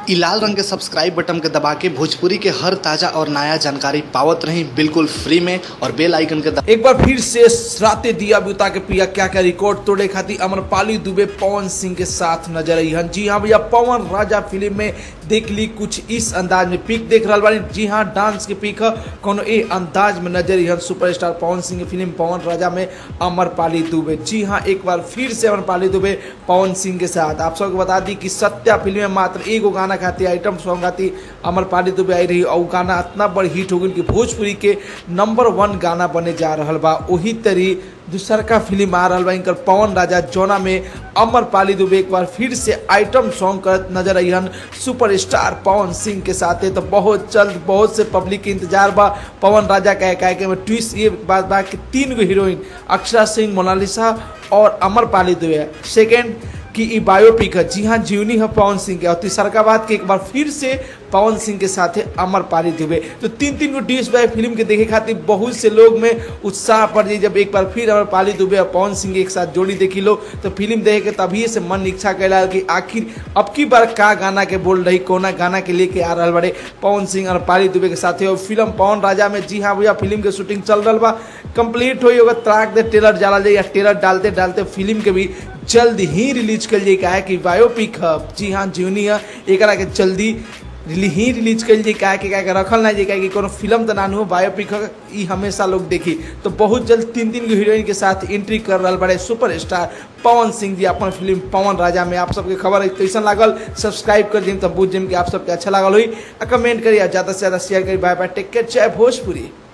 इ लाल रंग के सब्सक्राइब बटन के दबा के भोजपुरी के हर ताजा और नया जानकारी पावत रही बिल्कुल फ्री में और बेल आइकन के दबा एक बार फिर से राते दिया बुता के पिया क्या क्या रिकॉर्ड तोड़े खातिर अमरपाली दुबे पवन सिंह के साथ नजर आई हन जी हाँ भैया पवन राजा फिल्म में देख ली कुछ इस अंदाज में पिक देख रहा बानी जी हाँ डांस के पिक ह कोनो ए अंदाज में नजर आई हन सुपरस्टार पवन सिंह के फिल्म पवन राजा में अमरपाली दुबे जी हाँ एक बार फिर से अमरपाली दुबे पवन सिंह के साथ आप सबको बता दी कि सत्या फिल्म में मात्र एगो गाना खातिर आइटम सॉन्ग खातिर अमरपाली दुबे आई रही और उ गाना इतना बड़ हिट हो गई कि भोजपुरी के नंबर वन गाना बने जा रहल बा वही तरी दूसर का फिल्म आ रहा बा इनकर पवन राजा जोना में अमरपाली दुबे एक बार फिर से आइटम सॉन्ग करत नजर अइहन सुपरस्टार पवन सिंह के साथे तो बहुत जल्द बहुत से पब्लिक के इंतजार बा पवन राजा का एक में ट्विस्ट ये बात बा कि तीन गो हीरोइन अक्षरा सिंह मोनालिसा और अमरपाली दुबे सेकेंड कि ई बायोपिक है जी हाँ जीवनी है पवन सिंह के और तीसरका बात कि एक बार फिर से पवन सिंह के साथ अमरपाली दुबे तो तीन तीन गो डिश बाय फिल्म के देखे खातिर बहुत से लोग में उत्साह पड़ जाए जब एक बार फिर अमरपाली दुबे और पवन सिंह एक साथ जोड़ी देखी लो तो फिल्म देखे के तभी से मन इच्छा कैला कि आखिर अब की बार का गाना के बोल रही कोना गाना के लेके आ रहा बड़े पवन सिंह और पाली दुबे के साथ और फिल्म पवन राजा में जी हाँ भैया फिल्म के शूटिंग चल रहा बा कंप्लीट हो होगा त्राक दे ट्रेलर डाला जाए या ट्रेलर डालते डालते फिल्म के भी जल्द ही रिलीज कर जाए है कि बायोपिक है जी हाँ जीवनी है एक के जल्दी रिली ही रिलीज कर जाए क्या कि क्या रखल ना जाए कि कोनो फिल्म तो ना हो बायोपिक है ई हमेशा लोग देखी तो बहुत जल्द तीन तीन हीरोइन के साथ एंट्री कर रहा बड़े सुपर स्टार पवन सिंह जी अपन फिल्म पवन राजा में आप सबके खबर है कैसन लागल सब्सक्राइब कर दी तब बुझ जिम कि आप सबके अच्छा लागल हुई कमेंट करिए ज़्यादा से ज़्यादा शेयर करिए बाय बाय टेक केयर जय भोजपुरी